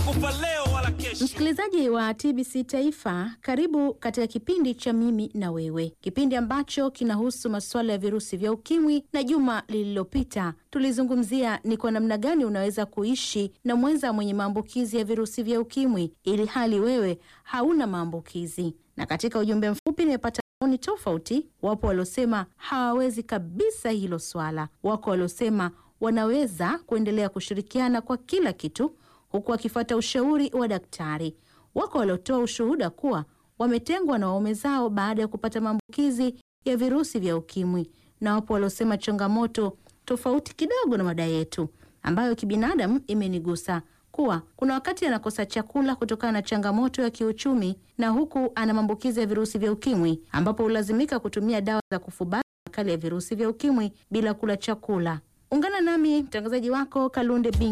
kufa leo wala kesho. Msikilizaji wa TBC Taifa, karibu katika kipindi cha Mimi na Wewe, kipindi ambacho kinahusu masuala ya virusi vya ukimwi. Na juma lililopita tulizungumzia ni kwa namna gani unaweza kuishi na mwenza mwenye maambukizi ya virusi vya ukimwi ili hali wewe hauna maambukizi. Na katika ujumbe mfupi nimepata maoni tofauti. Wapo waliosema hawawezi kabisa hilo swala, wako waliosema wanaweza kuendelea kushirikiana kwa kila kitu huku wakifuata ushauri wa daktari. Wako waliotoa ushuhuda kuwa wametengwa na waume zao baada ya kupata maambukizi ya virusi vya ukimwi, na wapo waliosema changamoto tofauti kidogo na mada yetu ambayo kibinadamu imenigusa kuwa kuna wakati anakosa chakula kutokana na changamoto ya kiuchumi, na huku ana maambukizi ya virusi vya ukimwi, ambapo hulazimika kutumia dawa za kufubaza makali ya virusi vya ukimwi bila kula chakula. Ungana nami mtangazaji wako Kalunde Bing